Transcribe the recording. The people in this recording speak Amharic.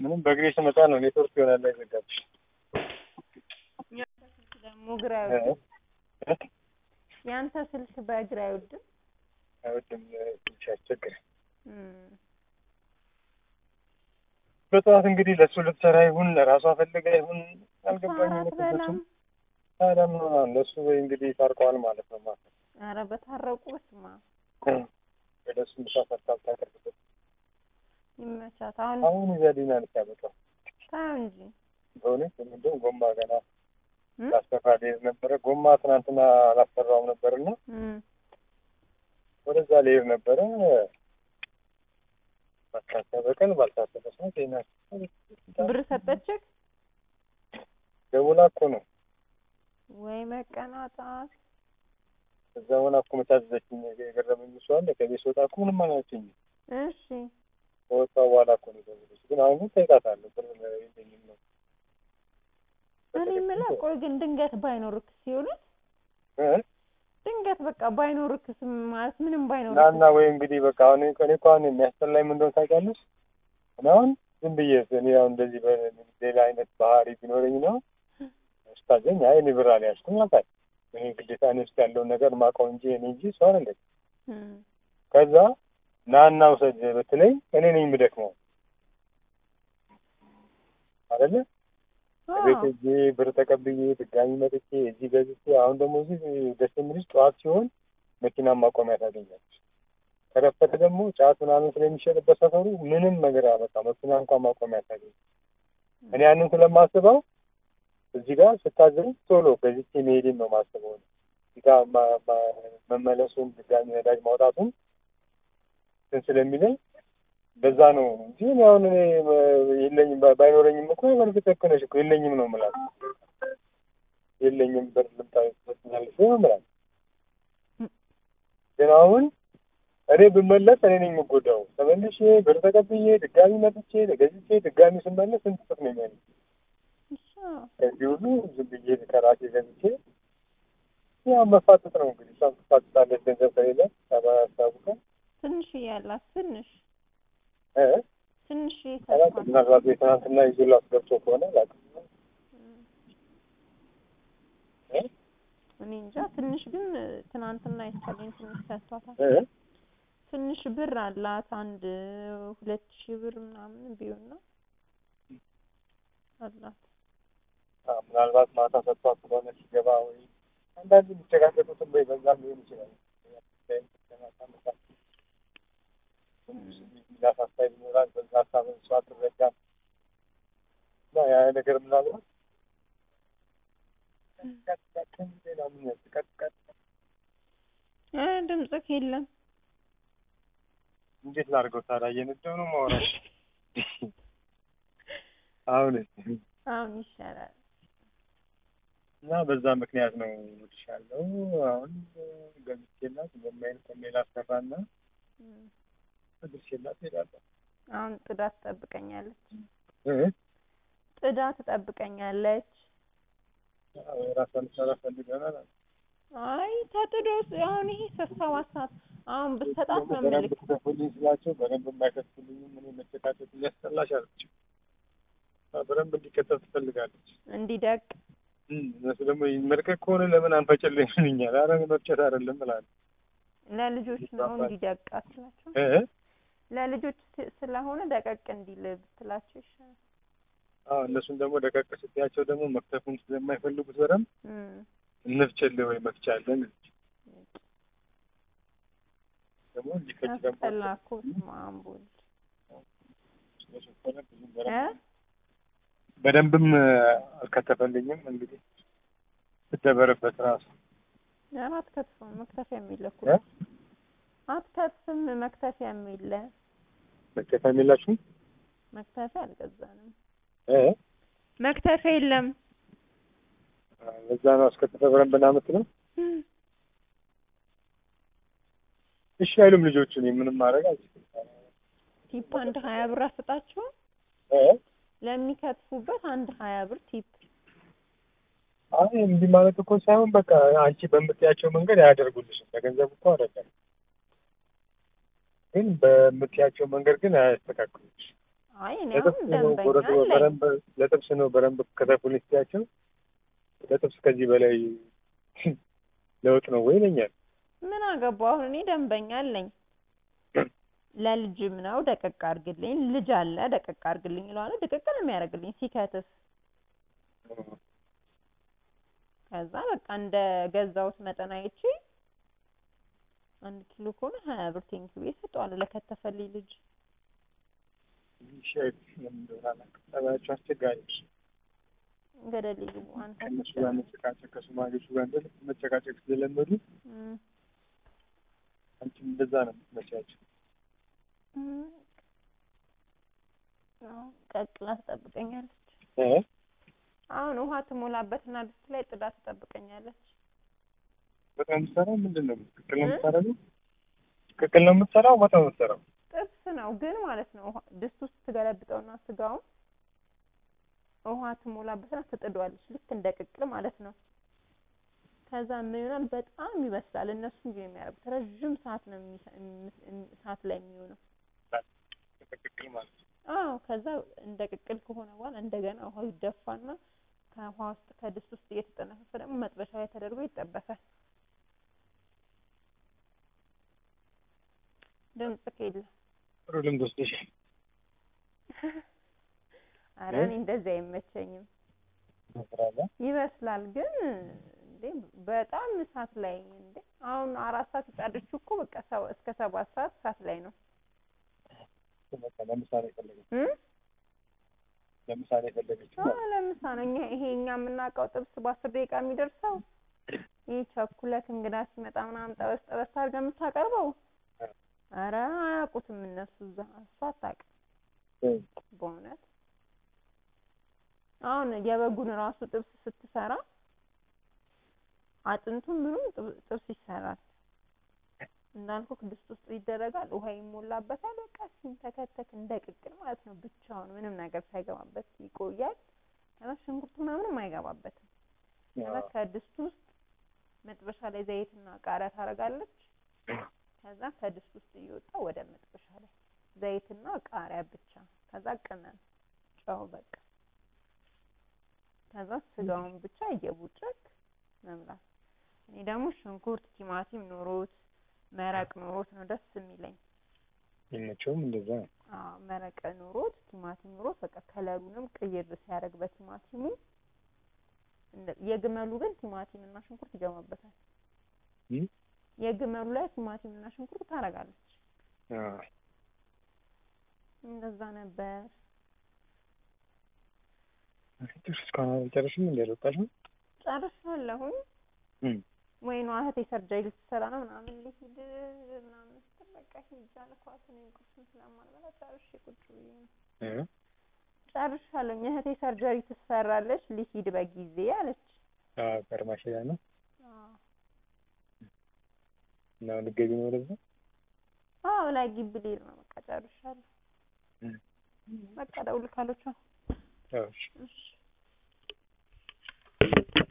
ምንም በእግሬ ስመጣ ነው ኔትወርክ ይሆናል ላይ ዘጋብሽ። ደግሞ እግር አይወድም። ያንተ ስልክ በእግር አይወድም። አይወድም ትንሽ ያስቸግራል። እም፣ በጠዋት እንግዲህ ለእሱ ልትሰራ ይሁን ለራሷ ፈልጋ ይሁን አልገባኝም። እሷ አትበላም። ታዲያ ምን ሆና ነው? እነሱ ወይ እንግዲህ ታርቀዋል ማለት ነው ማለት ነው። ኧረ በታረቁ በስማ ወደ እሱ ምሳ ሰርታ ታቀርብበት ይመቻት። አሁን አሁን እዚያ ዲና ልታመጣው ታየው እንጂ በእውነት እንደው ጎማ ገና እም? ላሰራ ልሄድ ነበረ። ጎማ ትናንትና አላሰራውም ነበርና እም፣ ወደዛ ልሄድ ነበረ። ባልታሰበ ቀን ባልታሰበ ሰዓት ዜና ብር ሰጠችህ ደውላ እኮ ነው ወይ መቀናጣት። እዛ ሆና እኮ መታዘዘችኝ። የገረመኝ እሱ አለ ከቤት ስወጣ እኮ ምንም አላችኝም። እሺ ከወጣሁ በኋላ እኮ ነው የደወለችው። ግን አሁን ግን ጠይቃታለሁ ብር የለኝም ነው እኔ የምለው ቆይ ግን ድንገት ባይኖርክ ሲሆኑት እ? ድንገት በቃ ባይኖርክስ ማለት ምንም ባይኖርክ ናና ወይ እንግዲህ በቃ አሁን እኔ እኮ አሁን የሚያስጠላኝ ምን እንደሆነ ታውቂያለሽ? እኔ አሁን ዝም ብዬ እኔ አሁን እንደዚህ በሌላ አይነት ባህሪ ቢኖረኝ ነው ስታዘኝ አይ እኔ ብር አልያዝኩም ነበር። እኔ ግዴታ እኔ ውስጥ ያለውን ነገር ማውቀው እንጂ እኔ እንጂ ሰው አይደለም። እም፣ ከዛ ናና ውሰድ ብትለኝ እኔ ነኝ የምደክመው አይደለ? አዎ፣ ቤት ሄጄ ብር ተቀብዬ ድጋሚ መጥቼ እዚህ ገዝቼ አሁን ደግሞ እዚህ ደስ የሚልሽ ጠዋት ሲሆን መኪና ማቆሚያ ታገኛለች። ከረፈደ ደግሞ ጫት ምናምን ስለሚሸጥበት ሰፈሩ ምንም ነገር አበቃ መኪና እንኳን ማቆሚያ ታገኝ። እኔ ያንን ስለማስበው እዚህ ጋር ስታዘኝ ቶሎ ገዝቼ መሄድን ነው ማስበው። እዚህ ጋር ማ- ማ- መመለሱን ድጋሚ ነዳጅ ማውጣቱን እንትን ስለሚለኝ በዛ ነው እንጂ እኔ አሁን እኔ የለኝም ባ- ባይኖረኝም እኮ በእርግጥ ልክ ነሽ እኮ የለኝም ነው የምላት። የለኝም ብር ልምጣ ትመስላለች ነው የምላት። ግን አሁን እኔ ብመለስ እኔ ነኝ የምጎዳው። ተመልሼ ብር ተቀብዬ ድጋሚ መጥቼ ገዝቼ ድጋሚ ስመለስ ስንት ጥፍ ነው የሚሆነው? እሺ፣ ከዚህ ሁሉ ዝም ብዬ ከራሴ ገዝቼ ያው መፋጠጥ ነው እንግዲህ። እሷም ትፋጠጣለች ገንዘብ ከሌለ ያሳቡቀን ትንሽ እያላት ትንሽ እ ትንሽ አላውቅም። ሰጥቷል። ምናልባት የትናንትና ይዞላት ገብቶ ከሆነ አላውቅም። እ? እኔ እንጃ ትንሽ ግን ትናንትና አይቻለኝ ትንሽ ሰጥቷታል። እ? ትንሽ ብር አላት አንድ ሁለት ሺህ ብር ምናምን ቢሆን ነው አላት። አዎ፣ ምናልባት ማታ ሰጥቷት ስለሆነ ሲገባ ወይ አንዳንድ የሚጨቃጨቁትም ወይ በዛም ሊሆን ይችላል። ሚላት ሀሳብ ይኖራል። በዛ ሀሳብ እሷ አትረዳም እና ያ ነገር ምናልባት ሌላ ምን ቀጥቀጥ እ ድምፅህ የለም እንዴት ላድርገው ታዲያ? እየነዳሁ ነው የማወራው። አሁን አሁን ይሻላል። እና በዛ ምክንያት ነው እልሻለሁ። አሁን ገዝቼላት በማይል ከሌላ አሰራና እም፣ አድርሼላት እሄዳለሁ። አሁን ጥዳ ትጠብቀኛለች። እ? ጥዳ ትጠብቀኛለች። አዎ፣ የራሷን ልትሰራ ፈልገናል። አይ ተጥዶ አሁን ይሄ ሰባት ሰዓት አሁን ብትሰጣት ነው በደንብ የምልክ። ትከፍሉልኝ ስላቸው በደንብ የማይከፍሉልኝም እኔ መጨቃጨት እያስጠላሽ አለች። በደንብ እንዲከተል ትፈልጋለች። እንዲደቅ እም፣ እነሱ ደግሞ መልቀቅ ከሆነ ለምን አንፈጭልኝ ይሉኛል። ኧረ መፍጨት አይደለም እላለሁ። ለልጆች ነው እንዲደቅ አትላቸው። እ? ለልጆች ስ- ስለሆነ ደቀቅ እንዲል ብትላቸው ይሻላል። አዎ እነሱን ደግሞ ደቀቅ ስትያቸው ደግሞ መክተፉን ስለማይፈልጉት በደንብ እም፣ እንፍጭልህ ወይ መፍጫ አለን ደግሞ እንዲፈጭ ደግሞ አስጠላ እኮ በስመ አብ ወልድ እ በደንብም አልከተፈልኝም። እንግዲህ ስደበርበት ራሱ ኧረ አትከትፍም። መክተፊያ የሚለ እኮ እ? አትከትፍም። መክተፊያ የሚለ መከተል የላችሁም መክተፊያ አልገዛንም። እ? መክተፊያ የለም። በዛ ነው አስከትፈ በደንብ እናምት ነው። እሺ አይሉም ልጆቹ። እኔ ምንም ማድረግ አልችልም። ቲፕ አንድ ሀያ ብር አስጣቸው እ? ለሚከትፉበት አንድ ሀያ ብር ቲፕ አይ እንዲህ ማለት እኮ ሳይሆን በቃ አንቺ በምትያቸው መንገድ አያደርጉልሽም። በገንዘብ እኮ አይደለም፣ ግን በምትያቸው መንገድ ግን አያስተካክሉሽ። አይ እኔ ለጥብስ አሁን ነው ደንበኛ ቆረጥ አለኝ። በረንብ ለጥብስ ነው በረንብ ከተፉልኝ ስትያቸው ለጥብስ ከዚህ በላይ ለውጥ ነው ወይ ይለኛል። ምን አገባው አሁን እኔ ደንበኛ አለኝ። ለልጅም ነው ደቀቅ አድርግልኝ፣ ልጅ አለ ደቀቅ አድርግልኝ ይለዋል። ደቀቅ ነው የሚያደርግልኝ ሲከትፍ። ከዛ በቃ እንደ ገዛሁት መጠን አይቼ አንድ ኪሎ ከሆነ ሀያ ብር ቴንኪው ብዬ እሰጠዋለሁ ለከተፈልኝ ልጅ። ሼፍ ለምን እንደሆነ አላውቅም። ጠባያቸው አስቸጋሪ ነው። ገደል ይግቡ አንተ ከእነሱ ጋር መጨቃጨቅ ከሶማሌዎቹ ጋር እንደ ልብ መጨቃጨቅ ስለለመዱ እም፣ አንቺም እንደዛ ነው የምትመስያቸው። እም። አዎ፣ ቀቅላ ትጠብቀኛለች። እ? አሁን ውሃ ትሞላበትና ድስት ላይ ጥዳ ትጠብቀኛለች። በጣም የምትሰራው ምንድን ነው? ቅቅል ነው እ? የምትሰራው? ቅቅል ነው የምትሰራው? ወጥ ነው የምትሰራው? ጥብስ ነው ግን ማለት ነው። ውሃ- ድስት ውስጥ ትገለብጠውና ስጋውን ውሃ ትሞላበትና ትጥዷለች፣ ልክ እንደ ቅቅል ማለት ነው። ከዛ ምን ይሆናል? በጣም ይበስላል። እነሱ እንጂ የሚያደርጉት ረዥም ሰዓት ነው የሚሰ- እም- እም- ሰዓት ላይ የሚሆነው። ቅቅል ማለት ነው። አዎ ከዛ እንደ ቅቅል ከሆነ በኋላ እንደገና ውሃው ይደፋና ከውሃ ውስጥ ከድስት ውስጥ እየተጠነፈፈ ደግሞ መጥበሻ ላይ ተደርጎ ይጠበሳል። ድምጽ ከሌለ ጥሩ ልምድ ወስደሻል። ኧረ እ? እኔ እንደዚህ አይመቸኝም። ትሰራለህ? ይበስላል ግን እንዴ በጣም እሳት ላይ እንዴ አሁን አራት ሰዓት የጣደችው እኮ በቃ ሰባ- እስከ ሰባት ሰዓት እሳት ላይ ነው በቃ ለምሳሌ የፈለገችው እ ለምሳሌ የፈለገችው አዎ ማለት ነው። ለምሳ ነው እኛ ይሄ እኛ የምናውቀው ጥብስ በአስር ደቂቃ የሚደርሰው ይህ ቸኩለክ እንግዳ ሲመጣ ምናምን ጠበስ ጠበስ አድርገህ የምታቀርበው ኧረ አያውቁትም እነሱ እዛ እሷ አታውቅም እ? በእውነት አሁን የበጉን ራሱ ጥብስ ስትሰራ አጥንቱን ምኑም ጥብ- ጥብስ ይሰራል እንዳልኩህ ድስት ውስጥ ይደረጋል ውሃ ይሞላበታል በቃ ሲንተከተክ እንደ ቅቅል ማለት ነው ብቻውን ምንም ነገር ሳይገባበት ይቆያል ከዛ ሽንኩርት ምናምንም አይገባበትም ከዛ አዎ። ከድስት ውስጥ መጥበሻ ላይ ዘይትና ቃሪያ ታደርጋለች ከዛ ከድስት ውስጥ እየወጣ ወደ መጥበሻ ላይ ዘይትና ቃሪያ ብቻ ከዛ ቅመም ጨው በቃ ከዛ ስጋውን ብቻ እየቡጨክ መብላት እኔ ደግሞ ሽንኩርት ቲማቲም ኖሮት መረቅ ኖሮት ነው ደስ የሚለኝ የሚመቸውም እንደዛ ነው። አዎ መረቀ ኖሮት ቲማቲም ኖሮት በቃ ከለሩንም ቅይር ሲያደርግ በቲማቲሙ እንደ- የግመሉ ግን ቲማቲም እና ሽንኩርት ይገባበታል እ? የግመሉ ላይ ቲማቲም እና ሽንኩርት ታደርጋለች አዎ። እንደዛ ነበር ጥርስ እስካሁን አልጨረስሽም እንዴ? አልወጣሽም? ጨርሻለሁኝ እ? ወይ ነው እህቴ ሰርጀሪ ልትሰራ ነው ምናምን ልሂድ ምናምን ስትል በቃ ሂጅ አልኳት እኔ ቁርስም ስለማልበላ ጨርሼ ቁጭ ብዬ ነው እ? ጨርሻለሁኝ እህቴ ሰርጀሪ ትሰራለች ልሂድ በጊዜ አለች አዎ፣ ፈርማሽ ሄዳ ነው አዎ እና አሁን ልትገቢ ነው ወደዛ? አዎ ላይ ግቢ ልሄድ ነው በቃ ጨርሻለሁ እ? በቃ እደውልልካለሁ ቻው አዎ፣ እሺ። እሺ